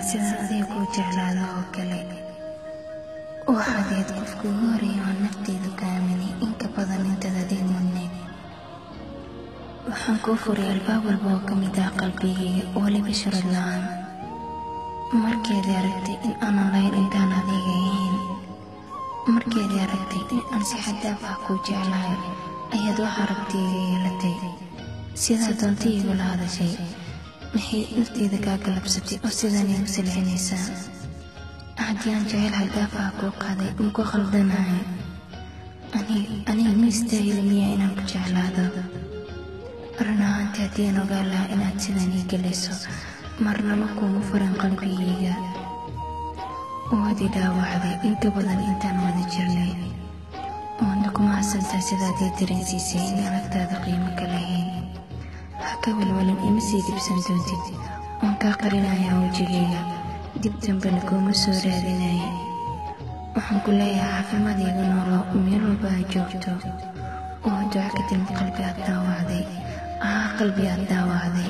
sidaan adiga kuu jeclaada oo kale waxaad ahayd qofka ugu horeeya oo nafteedu ka aaminay in ka badan intaad adiga mudnayd waxaan kuu furay albaab walba oo ka mid ah qalbigayga weliba sharad la-aan markeedii aragtay in aanan lahayn intaan adiga ahayn markeedii aragtay in aan si xadaaf ah kuu jeclahay ayaad wax aragtiyga yeelatay sidaa doonta igula hadashay maxay nafteeda kaa galabsatay oo sidaan igu silcinaysaa haddii aan jecel xadaaf ah kuu qaaday maku khaldanahay aniga ma istaahili miyaa inaan ku jeclaado run ahaantii haddii aan ogaan lahaa inaad sidaan ii gelayso marnaba kuugu furan qalbigayga waad i dhaawacday inka badan intaan wada jirnay waadna kuma hasantaa sidaad ii dareensiisay in aragtaada qiimo ka lahayn ha ka walwalin ima sii dibsan doontid waan kaa qarinayaa wejigayga dib dambena kuuma soo raadinaya waxaan ku leeyahay caafimaad iiga noolo meel walba aad joogto oo duco ka timid qalbi aad daawacday ahaa qalbi aad daawacday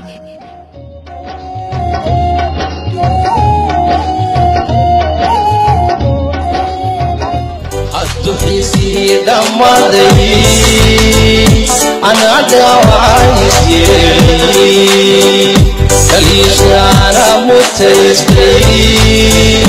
adduxiisii dhammaaday anaa dhaawacayisyeelay kaliishaana mutaystay